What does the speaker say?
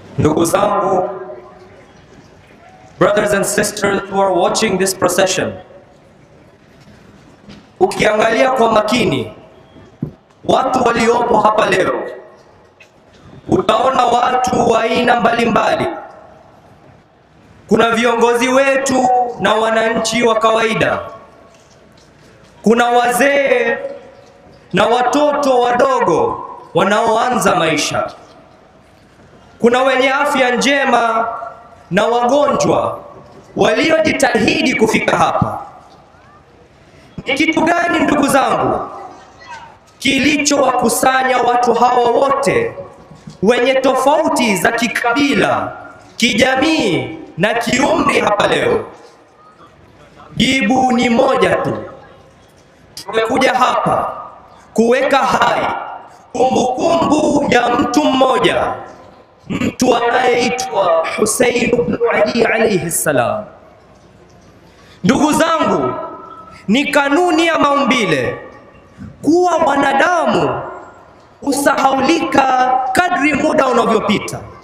Ndugu zangu, brothers and sisters who are watching this procession, ukiangalia kwa makini watu waliopo hapa leo, utaona watu wa aina mbalimbali. Kuna viongozi wetu na wananchi wa kawaida, kuna wazee na watoto wadogo wanaoanza maisha, kuna wenye afya njema na wagonjwa waliojitahidi kufika hapa. Ni kitu gani ndugu zangu kilichowakusanya watu hawa wote wenye tofauti za kikabila, kijamii na kiumri hapa leo? Jibu ni moja tu. Tumekuja hapa kuweka hai kumbukumbu ya mtu mmoja, mtu anayeitwa Husein ibn Ali alayhi salam. Ndugu zangu, ni kanuni ya maumbile kuwa wanadamu husahaulika kadri muda unavyopita.